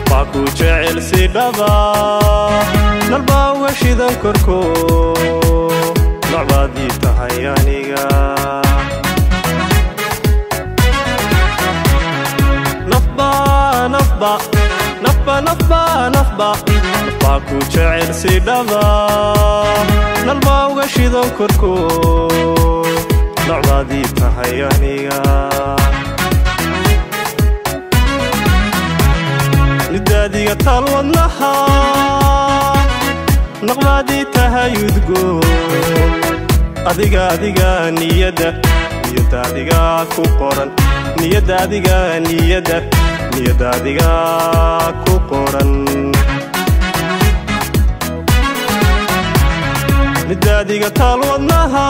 baa ku jecel si dhaba nalbaa uga shidan korko nocbaad ii tahay aniga nafba nafba nafba nafba nafba nafbaa ku jecel si dhaba nalbaa uga shidan korko nocbaad ii tahay aniga nidaadiga taal wadnaha naqbaadii tahay udgo adiga adiga niyadda niyadda adiga ku qoran niyadda adiga niyadda niyadda adiga ku qoran nidaadiga taal wadnaha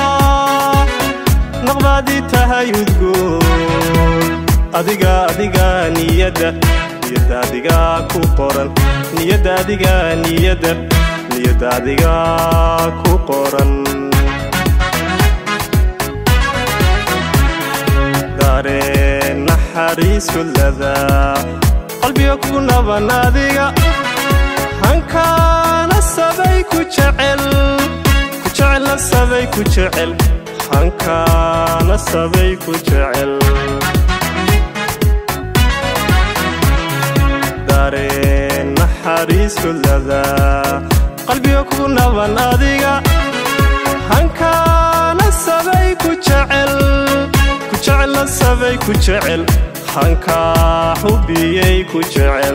naqbaadii tahay udgo adiga adiga niyadda niyadda adiga ku qoran niyadda adiga niyadda niyadda adiga ku qoran dareen naxariis kullada qalbiga kugu naban adiga hankaana sabay ku jecel ku jecel sabay ku jecel hankaana sabay ku jecel dareen naxariis kullada qalbiga kugu naban adiga hankaana sabay ku jecel ku jecel sabay ku jecel hankaa xubiyey ku jecel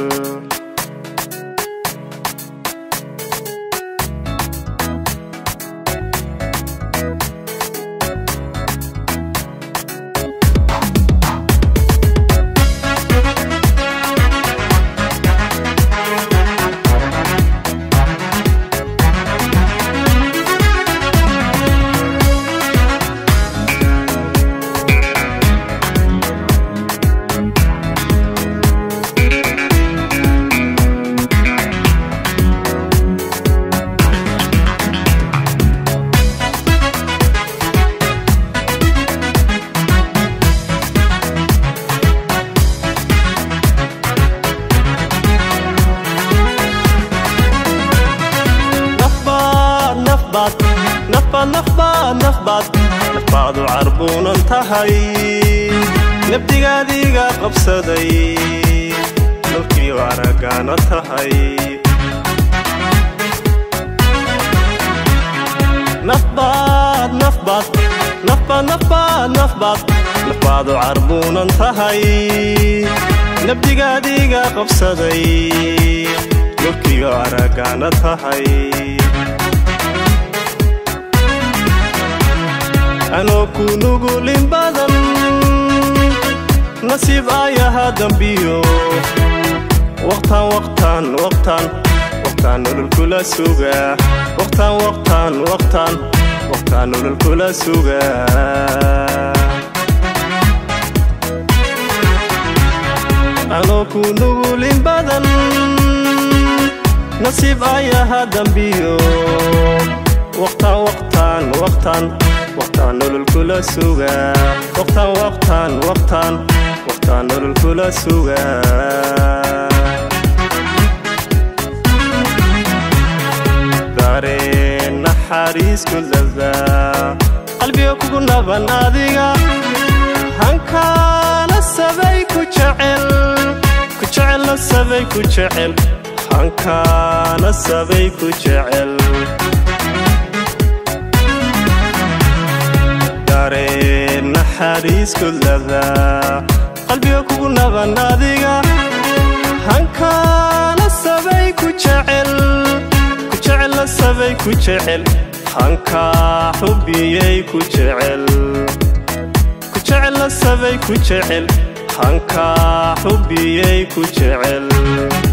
nafbaadu carbuunan tahay nabdigaadiga qabsaday dalkii aragaana tahay nafbaad nafbaad nafbaad nafbaad nafbaad nafbaadu carbuunan tahay nabdigaadiga qabsaday dalkii aragaana tahay anoo ku nugulin badan nasiib ayaha dambiyo waqtaan waqtaan waqtaan waqtaan nolol kula sugaa waqtaan waqtaan waqtaan waqtaan nolol kula sugaa anoo ku nugulin badan nasiib ayaha dambiyo waqtaan waqtaan waqtaan waqtaan nolol kula sugaa waqtaan waqtaan waqtaan waqtaan nolol kula sugaa dareen naxariis kullada qalbiga kugu naban adiga hankaana sabay ku jecel ku jecel sabay ku jecel hankaana sabay ku jecel dareen naxariis kullada qalbiga kugu naban adiga hankaana sabay ku jecel ku jecel sabay ku jecel hankaa xubiyey ku jecel ku jecel sabay ku jecel hankaa xubiyey ku jecel